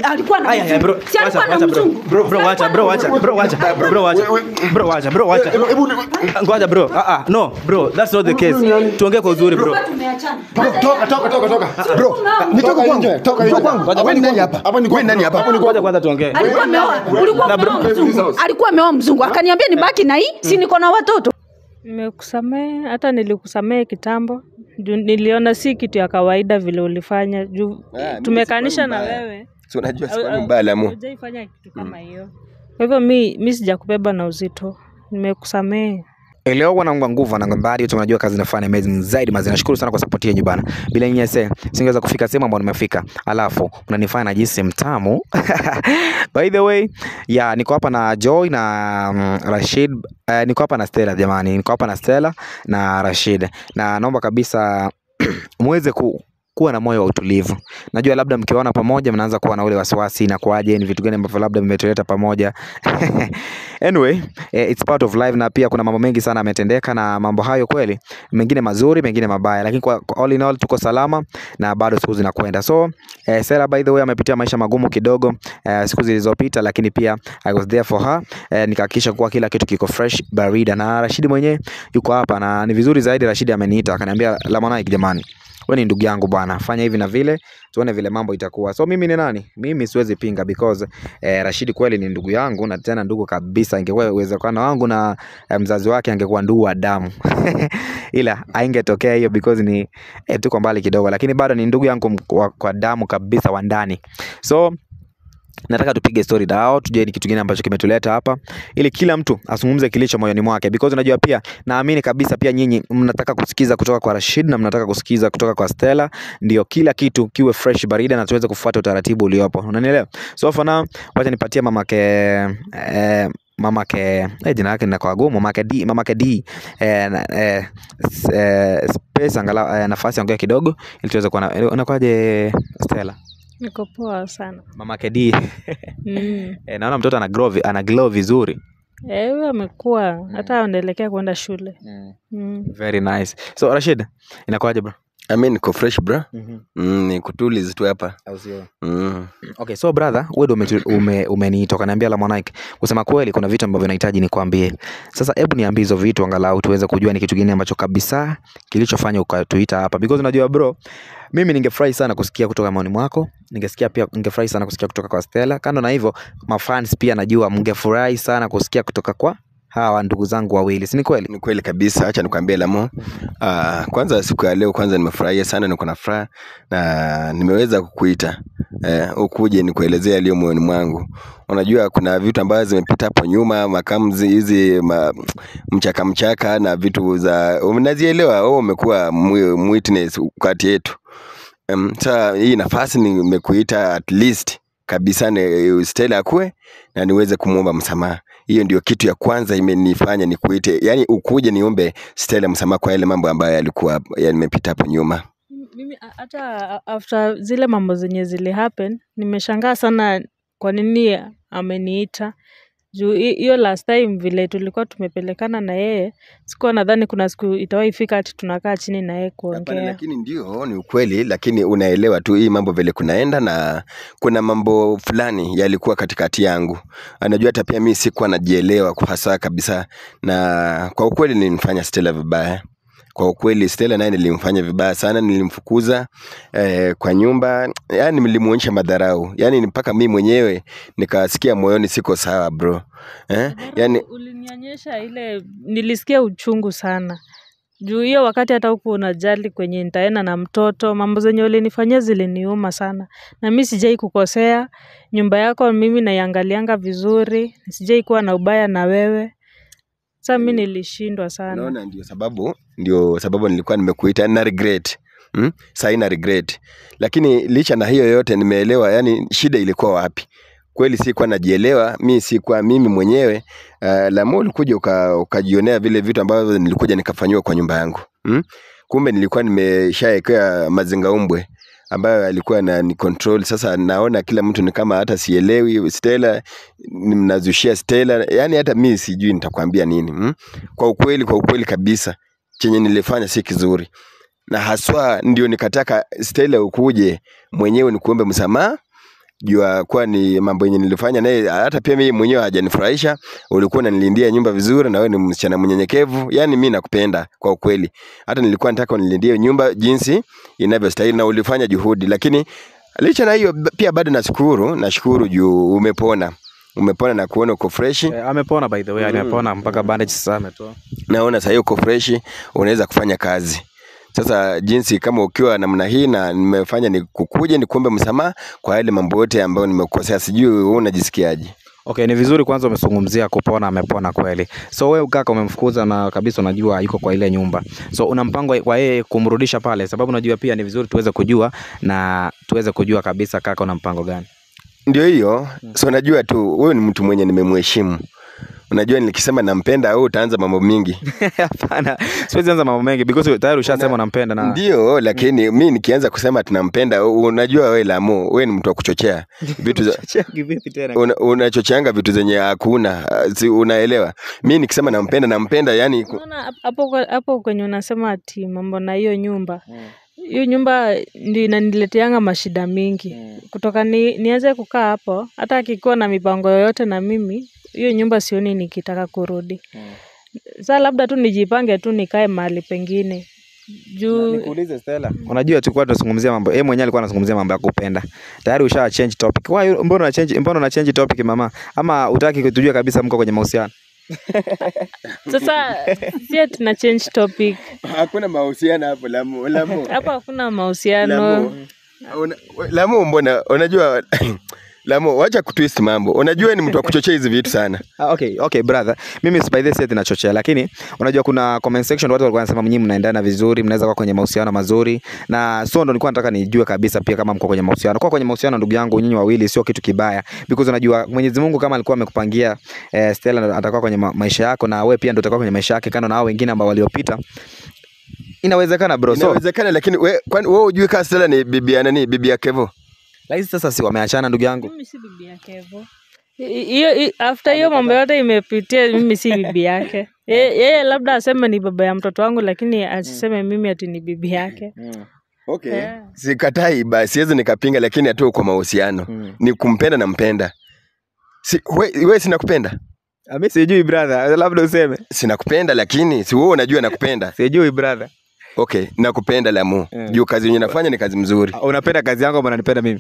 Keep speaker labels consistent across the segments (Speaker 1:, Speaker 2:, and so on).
Speaker 1: alikuwa na
Speaker 2: Aya, aya, bro.
Speaker 1: mzungu. Si alikuwa
Speaker 2: Wacha,
Speaker 1: na
Speaker 2: wacha, bro.
Speaker 1: mzungu.
Speaker 2: Bro, bro,
Speaker 1: Si
Speaker 2: wacha,
Speaker 1: alikuwa
Speaker 2: bro,
Speaker 1: na
Speaker 2: wacha,
Speaker 1: mzungu.
Speaker 2: bro, wacha, bro, wacha. Bro, wacha, bro, wacha. Ngoja bro. Ah ah, no, bro, that's not the case. Tuongee kwa uzuri bro.
Speaker 1: Tulikuwa tumeachana.
Speaker 3: Toka toka toka toka. Bro,
Speaker 1: Nitoka
Speaker 3: toka nje, toka nje. Hapa ni nani hapa? Hapa ni
Speaker 2: Wewe nani hapa? Ngoja kwanza tuongee.
Speaker 1: Alikuwa ameoa. Ulikuwa
Speaker 2: Na bro-
Speaker 1: umeoa mzungu. Alikuwa ameoa mzungu. Akaniambia nibaki na hii, si niko na watoto.
Speaker 4: Nimekusamehe, hata nilikusamehe kitambo. Juu niliona si kitu ya kawaida vile ulifanya. Juu
Speaker 5: Ah, mimi
Speaker 4: tumekanisha
Speaker 5: sikuwa
Speaker 4: na
Speaker 5: mbaya.
Speaker 4: wewe.
Speaker 5: Si unajua
Speaker 4: Au-
Speaker 5: sikuwa
Speaker 4: au-
Speaker 5: mbaya Lamu.
Speaker 4: Hujaifanya kitu kama hiyo. Kwa hivyo mi mi sijakubeba na uzito. Nimekusamehe.
Speaker 2: Leo wanangwa nguvu wanangwa mbali yote unajua kazi nafanya amazing zaidi mazi nashukuru sana kwa support yenu bana bila nyinyi se singeweza kufika sehemu ambayo nimefika alafu mnanifanya najisi mtamu by the way yeah niko hapa na Joy na mm, Rashid uh, niko hapa na Stella jamani niko hapa na Stella na Rashid na naomba kabisa muweze ku kuwa na moyo wa utulivu. Najua labda mkiwaona pamoja mnaanza kuwa na ule wasiwasi, inakuwaje, ni vitu gani ambavyo labda vimetuleta pamoja anyway eh, it's part of life na pia kuna mambo mengi sana yametendeka na mambo hayo kweli mengine mazuri mengine mabaya lakini kwa, kwa all in all tuko salama na bado siku zinakwenda so eh, Sela by the way amepitia maisha magumu kidogo eh, siku zilizopita lakini pia I was there for her eh, nikahakikisha kuwa kila kitu kiko fresh barida na Rashidi mwenyewe yuko hapa na ni vizuri zaidi Rashidi ameniita akaniambia Lamonike jamani wewe ni ndugu yangu bwana, fanya hivi na vile, tuone vile mambo itakuwa. So mimi ni nani? Mimi siwezi pinga because eh, Rashidi kweli ni ndugu yangu na tena ndugu kabisa. Ingekuwa uwezekano wangu na eh, mzazi wake angekuwa ndugu wa damu ila haingetokea hiyo because ni eh, tuko mbali kidogo, lakini bado ni ndugu yangu m- kwa, kwa damu kabisa wa ndani so nataka tupige story dao tujue ni kitu gani ambacho kimetuleta hapa ili kila mtu azungumze kilicho moyoni mwake because unajua pia naamini kabisa pia nyinyi mnataka kusikiza kutoka kwa Rashid na mnataka kusikiza kutoka kwa Stella ndio kila kitu kiwe fresh barida na tuweze kufuata utaratibu uliopo unanielewa so for now wacha nipatie mamake eh, mamake eh, jina lake linakuwa gumu mamake D mamake D eh, na- eh, s- eh, space angalau eh, nafasi ongea kidogo ili tuweze kuwa na unakwaje Stella
Speaker 4: Niko poa sana.
Speaker 2: mamake D
Speaker 4: Mm.
Speaker 2: E, naona mtoto ana glow, vi- ana glow vizuri.
Speaker 4: Eh, huyo amekuwa hata anaelekea kwenda shule. Mm.
Speaker 2: Very nice. So Rashid, inakuwaje bro?
Speaker 5: I mean, niko fresh bro. Mm, ni kutulize tu hapa. Mm.
Speaker 2: Okay, so brother, wewe ndio ume, ume, umeniita ukaniambia la Monike. Kusema kweli kuna vitu ambavyo nahitaji nikwambie. Sasa hebu niambie hizo vitu angalau tuweze kujua ni kitu gani ambacho kabisa kilichofanya ukatuita hapa. Because unajua bro, mimi ningefurahi sana kusikia kutoka maoni mwako. Ningesikia pia ningefurahi sana kusikia kutoka kwa Stella. Kando na hivyo, mafans pia najua mngefurahi sana kusikia kutoka kwa hawa ndugu zangu wawili. Si ni kweli?
Speaker 5: Ni kweli kabisa, acha nikwambie Lamo. Uh, kwanza siku ya leo kwanza nimefurahia sana, niko na furaha na nimeweza kukuita eh, ukuje nikuelezea yaliyo moyoni mwangu. Unajua kuna vitu ambazo zimepita hapo nyuma, makamzi hizi ma, mchaka mchaka na vitu za unazielewa, wewe umekuwa mwi- witness kati yetu. Um, sasa hii nafasi nimekuita at least kabisa ni Stella akue na niweze kumwomba msamaha. Hiyo ndio kitu ya kwanza imenifanya nikuite, yani ukuje niombe Stella msamaha kwa yale mambo ambayo yalikuwa yamepita hapo nyuma.
Speaker 4: Mimi a- hata a- after zile mambo zenye zili happen nimeshangaa sana kwa nini ameniita juu hi- hiyo last time vile tulikuwa tumepelekana na yeye sikuwa nadhani kuna siku itawahi fika ati tunakaa chini na yeye
Speaker 5: Hapana,
Speaker 4: kuongea
Speaker 5: lakini ndio ni ukweli, lakini unaelewa tu hii mambo vile kunaenda, na kuna mambo fulani yalikuwa katikati yangu. Anajua hata pia mi sikuwa najielewa kwa hasa kabisa, na kwa ukweli nilimfanya Stella vibaya. Kwa ukweli Stella naye nilimfanya vibaya sana, nilimfukuza eh, kwa nyumba, yani nilimuonyesha madharau, yani mpaka mi mwenyewe nikasikia moyoni siko sawa bro eh? Yani
Speaker 4: ulinionyesha ile nilisikia uchungu sana juu hiyo wakati hata huku unajali kwenye nitaenda na mtoto mambo zenye ulinifanyia ziliniuma sana na mi sijai kukosea nyumba yako mimi naiangalianga vizuri sijai kuwa na ubaya na wewe sa mi nilishindwa sana
Speaker 5: Unaona, ndio sababu ndio sababu nilikuwa nimekuita na regret hmm? Sasa na regret, lakini licha na hiyo yote nimeelewa, yani shida ilikuwa wapi. Kweli sikuwa najielewa, mi sikuwa mimi mwenyewe uh, Lamu ulikuja uka, ukajionea vile vitu ambavyo nilikuja nikafanyiwa kwa nyumba yangu hmm? Kumbe nilikuwa nimeshaekea mazingaumbwe ambayo alikuwa na ni control. Sasa naona kila mtu ni kama hata sielewi Stella, mnazushia Stella, yani hata mi sijui nitakwambia nini hmm? Kwa ukweli, kwa ukweli kabisa, chenye nilifanya si kizuri, na haswa ndio nikataka Stella ukuje mwenyewe nikuombe msamaha jua kuwa ni mambo yenye nilifanya naye hata pia mimi mwenyewe hajanifurahisha ulikuwa unanilindia nyumba vizuri na wewe ni msichana mnyenyekevu yani mi nakupenda kwa ukweli hata nilikuwa nataka unilindie nyumba jinsi inavyostahili na ulifanya juhudi lakini licha na hiyo b- pia bado nashukuru nashukuru juu umepona umepona na kuona uko freshi
Speaker 2: Eh, amepona by the way, amepona mpaka bandage sasa ametoa.
Speaker 5: naona sahii uko freshi unaweza kufanya kazi sasa jinsi kama ukiwa namna hii na nimefanya ni kukuje ni kuombe msamaha kwa yale mambo yote ambayo nimekukosea sijui wewe unajisikiaje
Speaker 2: Okay, ni vizuri kwanza umezungumzia kupona, amepona kweli. So wewe kaka umemfukuza na kabisa unajua yuko kwa ile nyumba. So una mpango kwa yeye kumrudisha pale, sababu unajua pia ni vizuri tuweze kujua na tuweze kujua kabisa kaka una mpango gani.
Speaker 5: ndio hiyo so najua tu wewe ni mtu mwenye nimemheshimu unajua nikisema nampenda au utaanza mambo mingi
Speaker 2: Hapana, siwezi anza mambo mengi because tayari ushasema unampenda na
Speaker 5: ndio lakini mi nikianza kusema tunampenda unajua wewe lamu wewe ni mtu wa kuchochea vitu za
Speaker 2: kivipi tena?
Speaker 5: una- unachocheanga vitu zenye hakuna ah, si unaelewa mi nikisema nampenda nampenda yani ku-
Speaker 4: Unaona hap- hapo kwa- hapo kwenye unasema ati mambo na hiyo nyumba hiyo nyumba ndio inanileteanga mashida mingi kutoka ni, nianze kukaa hapo hata akikuwa na mipango yoyote na mimi hiyo nyumba sioni nikitaka kurudi saa labda tu nijipange tu nikae mahali pengine juu
Speaker 2: Nikuulize Stella. Unajua tulikuwa tunazungumzia mambo, yeye mwenyewe alikuwa anazungumzia mambo ya kupenda. Tayari usha change topic. Why mbona una change mbona una change topic mama? Ama utaki kutujua kabisa mko kwenye mahusiano?
Speaker 4: sasa sie tuna change topic
Speaker 5: hakuna mahusiano hapo lamu lamu
Speaker 4: hapo hakuna mahusiano
Speaker 5: Lamu, una- Lamu mbona unajua Lamu wacha kutwist mambo. Unajua ni mtu wa kuchochea hizi vitu sana.
Speaker 2: Ah, okay, okay brother. Mimi by the way nachochea lakini unajua kuna comment section watu walikuwa wanasema nyinyi mnaendana vizuri, mnaweza kuwa kwenye mahusiano mazuri. Na so ndo nilikuwa nataka nijue kabisa pia kama mko kwenye mahusiano. Kwa kwenye mahusiano ndugu yangu nyinyi wawili sio kitu kibaya because unajua Mwenyezi Mungu kama alikuwa amekupangia eh, Stella ndo atakuwa kwenye ma maisha yako na wewe pia ndo utakuwa kwenye maisha yake kando na hao wengine ambao waliopita. Inawezekana bro. So
Speaker 5: Inawezekana lakini we, kwani wewe hujui kama Stella ni bibi ya nani? Bibi ya Kevo?
Speaker 2: lakini sasa si wameachana ndugu yangu.
Speaker 4: mimi si bibi yake hivyo I- hiyo i- after hiyo mambo yote imepitia mimi si bibi yake Ye- yeye labda aseme ni baba ya mtoto wangu lakini asiseme mimi ati ni bibi yake
Speaker 5: Okay.
Speaker 4: Yeah.
Speaker 5: Sikatai basi siwezi nikapinga lakini hatu kwa mahusiano. Ni kumpenda na mpenda. Si we, we sinakupenda?
Speaker 2: Ah, Mimi sijui brother, labda useme.
Speaker 5: Sinakupenda lakini si wewe unajua nakupenda.
Speaker 2: Sijui brother.
Speaker 5: Okay, nakupenda Lamu.
Speaker 2: Yeah.
Speaker 5: Juu kazi yenye nafanya ni kazi mzuri.
Speaker 2: Ah, Unapenda kazi yangu ama unanipenda mimi?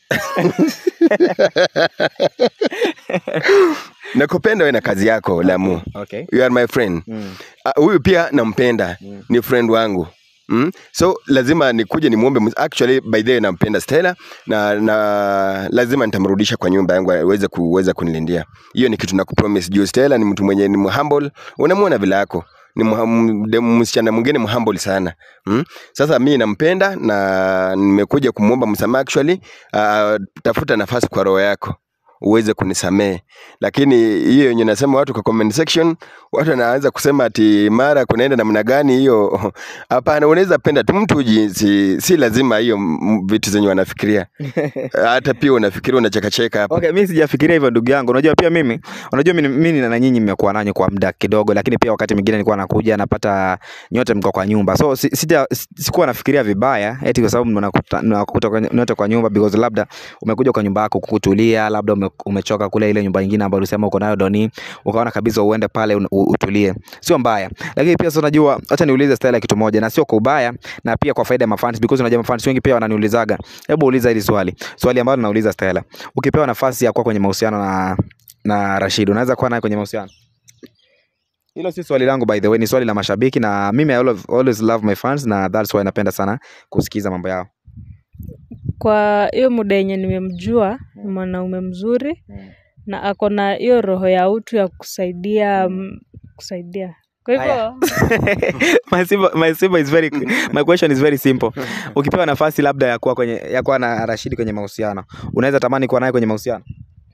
Speaker 5: Nakupenda wewe na kazi yako Lamu.
Speaker 2: Okay.
Speaker 5: You are my friend.
Speaker 2: Mm.
Speaker 5: Ah, huyu pia nampenda ni friend wangu Mm? so lazima nikuje nimwombe mus- actually by the way nampenda Stella na, na lazima nitamrudisha kwa nyumba yangu aweze kuweza kunilindia hiyo ni kitu nakupromise juu Stella ni mtu mwenye ni mhumble unamwona vile yako ni mha- m- de- msichana mwingine mhumble sana mm? sasa mi nampenda na nimekuja kumwomba msamaha actually uh, tafuta nafasi kwa roho yako uweze kunisamehe lakini hiyo yenye nasema watu kwa comment section watu wanaanza kusema ati mara kunaenda namna gani hiyo hapana unaweza penda tu mtu jinsi si lazima hiyo m- vitu zenye wanafikiria hata pia unafikiria unachekacheka hapa
Speaker 2: Okay, mimi sijafikiria hivyo ndugu yangu. Unajua pia mimi, unajua mimi mimi na nyinyi mmekuwa nanyi kwa muda kidogo, lakini pia wakati mwingine nilikuwa nakuja napata nyote mko kwa nyumba. So si- sija si- sikuwa nafikiria vibaya eti kwa sababu mnakuta mnakuta kwa- nyote kwa nyumba because labda umekuja kwa nyumba yako kukutulia, labda ume, umechoka kule ile nyumba nyingine ambayo ulisema uko nayo Doni, ukaona kabisa uende pale un- u- utulie. Sio mbaya. Lakini pia sasa unajua, acha niulize Stella kitu moja na sio kwa ubaya na pia kwa faida ya mafans because unajua mafans wengi pia wananiulizaga. Hebu uliza hili swali. Swali ambalo nauliza Stella. Ukipewa nafasi ya kuwa kwenye mahusiano na na Rashid, unaweza kuwa naye kwenye mahusiano? Hilo si swali langu by the way, ni swali la mashabiki na mimi I always, always love my fans na that's why napenda sana kusikiza mambo yao.
Speaker 4: kwa hiyo muda yenye nimemjua ni mwanaume mzuri na ako na hiyo roho ya utu ya kusaidia mm, kusaidia kwa hivyo
Speaker 2: my simple, my simple is very my question is very simple. Ukipewa nafasi labda ya kuwa kwenye ya kuwa na Rashid kwenye mahusiano, unaweza tamani kuwa naye kwenye mahusiano?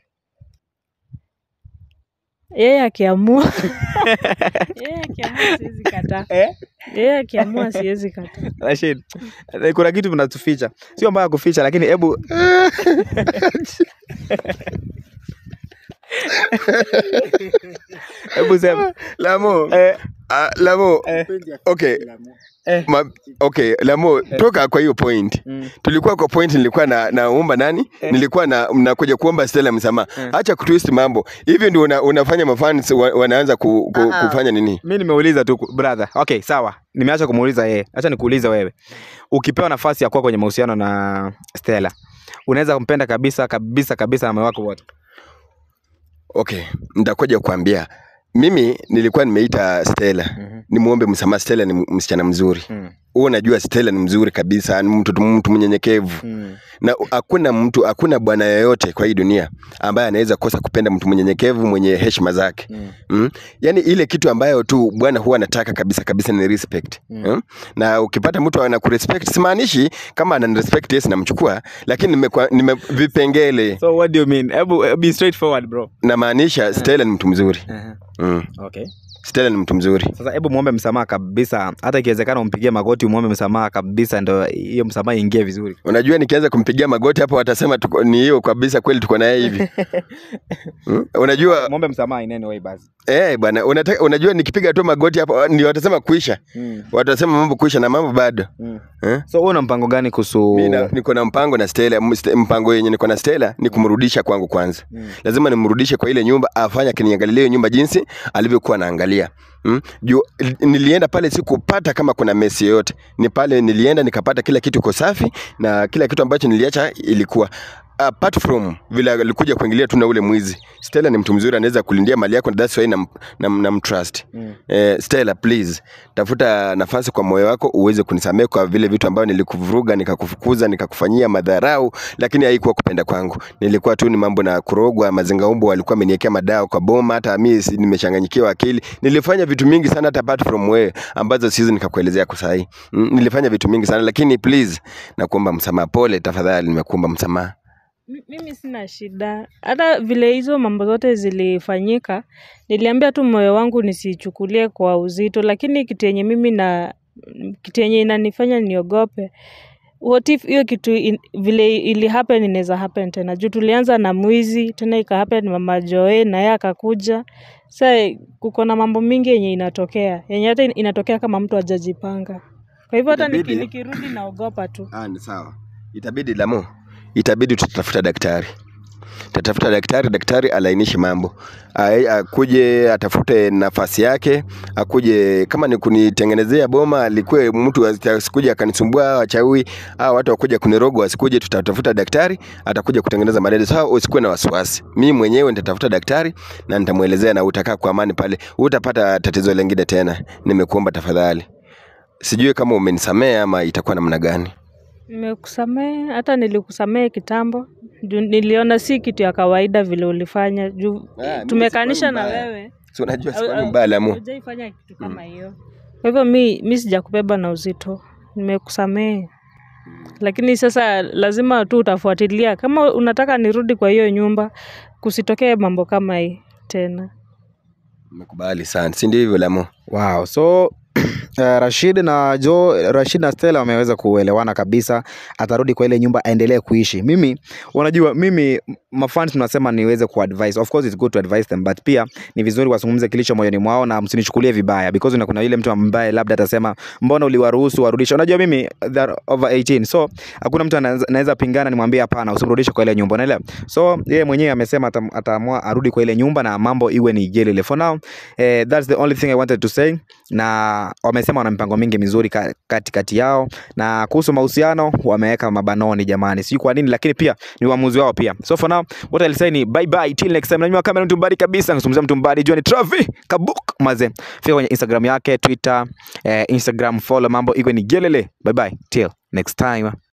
Speaker 4: yeye akiamua yeye akiamua siwezi kataa
Speaker 2: Eh?
Speaker 4: yeye akiamua siwezi kataa
Speaker 2: Rashid, eh, kuna kitu mnatuficha. Sio mbaya kuficha lakini hebu hebu sema.
Speaker 5: Lamu
Speaker 2: Eh,
Speaker 5: ah, Lamu
Speaker 2: Eh.
Speaker 5: okay
Speaker 2: Eh.
Speaker 5: Ma, okay lamo toka kwa hiyo point
Speaker 2: Mm.
Speaker 5: tulikuwa kwa point nilikuwa na naomba nani nilikuwa na nakuja kuomba Stella msamaha acha kutwist mambo hivi ndio una, unafanya mafans wa, wanaanza ku, ku,
Speaker 2: Ah, ah.
Speaker 5: kufanya nini
Speaker 2: mi nimeuliza tu brother okay sawa nimeacha kumuuliza yeye acha nikuulize wewe ukipewa nafasi ya kuwa kwenye mahusiano na stella unaweza kumpenda kabisa kabisa kabisa na moyo wako wote
Speaker 5: okay nitakuja kuambia mimi nilikuwa nimeita Stella
Speaker 2: Mhm.
Speaker 5: nimuombe msamaha Stella ni msichana mzuri
Speaker 2: mm.
Speaker 5: wewe unajua Stella ni mzuri kabisa ni mtu mtu mnyenyekevu
Speaker 2: mm.
Speaker 5: na hakuna mtu hakuna bwana yoyote kwa hii dunia ambaye anaweza kosa kupenda mtu mnyenyekevu mwenye heshima zake
Speaker 2: mm.
Speaker 5: mm? yaani ile kitu ambayo tu bwana huwa anataka kabisa kabisa ni respect
Speaker 2: Mm.
Speaker 5: mm. na ukipata mtu ana kurespect simaanishi kama ananirespect yes namchukua lakini nimekwa- nime vipengele
Speaker 2: so what do you mean hebu hebu be straightforward bro
Speaker 5: namaanisha Stella ni mtu mzuri
Speaker 2: uh-huh.
Speaker 5: mm.
Speaker 2: okay
Speaker 5: Stella ni mtu mzuri
Speaker 2: sasa hebu muombe msamaha kabisa hata ikiwezekana umpigie magoti umuombe msamaha kabisa ndo hiyo msamaha iingie vizuri
Speaker 5: unajua nikianza kumpigia magoti hapo watasema tuko, ni hiyo kabisa kweli tuko naye hivi mm? unajua
Speaker 2: muombe msamaha in any way basi
Speaker 5: eh bwana unataka unajua nikipiga tu magoti hapo ndio watasema kuisha
Speaker 2: mm.
Speaker 5: watasema mambo kuisha na mambo bado
Speaker 2: mm.
Speaker 5: eh?
Speaker 2: so wewe una mpango gani kuhusu
Speaker 5: mi na- niko na mpango na Stella mst- mpango yenye niko na Stella ni kumrudisha kwangu kwanza
Speaker 2: Mm.
Speaker 5: lazima nimrudishe kwa ile nyumba afanye akiniangalia hiyo nyumba jinsi alivyokuwa anaangalia mm? juu nilienda pale sikupata kama kuna mesi yoyote ni pale nilienda nikapata kila kitu iko safi na kila kitu ambacho niliacha ilikuwa apart from vile alikuja kuingilia tu na ule mwizi Stella ni mtu mzuri anaweza kulindia mali yako that's why nam, nam, nam trust
Speaker 2: Mm.
Speaker 5: eh, Stella please tafuta nafasi kwa moyo wako uweze kunisamehe kwa vile vitu ambavyo nilikuvuruga nikakufukuza nikakufanyia madharau lakini haikuwa kupenda kwangu nilikuwa tu ni mambo na kurogwa mazingaumbo walikuwa ameniwekea madawa kwa boma hata mimi si- nimechanganyikiwa akili nilifanya vitu mingi sana hata apart from wewe ambazo siwezi nikakuelezea kwa sahi mm, nilifanya vitu mingi sana lakini please nakuomba msamaha pole tafadhali nimekuomba msamaha
Speaker 4: Mi- mimi sina shida hata vile hizo mambo zote zilifanyika niliambia tu moyo wangu nisichukulie kwa uzito lakini kitu yenye mimi na kitu yenye inanifanya niogope what if hiyo kitu in, vile ili happen inaweza happen tena juu tulianza na mwizi tena ika happen mama joe na yeye akakuja sa kuko na mambo mingi yenye inatokea yenye hata in- inatokea kama mtu ajajipanga kwa hivyo hata niki,
Speaker 5: Itabidi-
Speaker 4: nikirudi naogopa tu
Speaker 5: Ah, ni sawa. Itabidi Lamo, itabidi tutatafuta daktari, tatafuta daktari, daktari alainishe mambo, Ai- akuje atafute nafasi yake, akuje kama ni kunitengenezea boma, alikuwe mtu asikuje akanisumbua wachawi au watu wakuja kunirogo, asikuje. Tutatafuta daktari, atakuja kutengeneza madede. Sawa, usikuwe na wasiwasi, mimi mwenyewe nitatafuta daktari na nitamwelezea, na utakaa kwa amani pale, utapata tatizo lingine tena. Nimekuomba tafadhali, sijui kama umenisamea ama itakuwa namna gani.
Speaker 4: Nimekusamehe, hata nilikusamehe kitambo. Juu niliona si kitu ya kawaida vile ulifanya. Juu
Speaker 5: Ah, mimi
Speaker 4: tumekanisha
Speaker 5: sikuwa
Speaker 4: na
Speaker 5: mbaya.
Speaker 4: wewe.
Speaker 5: si unajua
Speaker 4: Au-
Speaker 5: sikuwa
Speaker 4: au-
Speaker 5: mbaya Lamu.
Speaker 4: Hujaifanya kitu kama hiyo. Kwa hivyo mi mi sijakubeba na uzito. Nimekusamehe. Lakini sasa lazima tu utafuatilia kama unataka nirudi kwa hiyo nyumba kusitokee mambo kama hii tena.
Speaker 5: Nimekubali sana, si ndio hivyo Lamu?
Speaker 2: Wow, so uh, Rashid na Jo, Rashid na Stella wameweza kuelewana kabisa, atarudi kwa ile nyumba aendelee kuishi. Mimi unajua, mimi mafans tunasema niweze kuadvise. Of course it's good to advise them but pia ni vizuri wazungumze kilicho moyoni mwao na msinichukulie vibaya because una- kuna yule mtu ambaye labda atasema mbona uliwaruhusu warudishe. Unajua mimi they're over 18 so hakuna mtu anaweza anaweza pingana nimwambie hapana, usimrudishe kwa ile nyumba, unaelewa? So yeye mwenyewe amesema atam- ataamua arudi kwa ile nyumba na mambo iwe ni jelele. For now eh, that's the only thing I wanted to say na wamesema wana mipango mingi mizuri ka- katikati yao na kuhusu mahusiano wameweka mabanoni jamani sijui kwa nini lakini pia ni uamuzi wao pia so for now what I'll say ni bye bye till next time nanyuma kamera mtu mbali kabisa ngazungumzia mtu mbali jua ni Travi Kabuk maze fika kwenye Instagram yake Twitter eh, Instagram follow mambo iko ni gelele bye bye till next time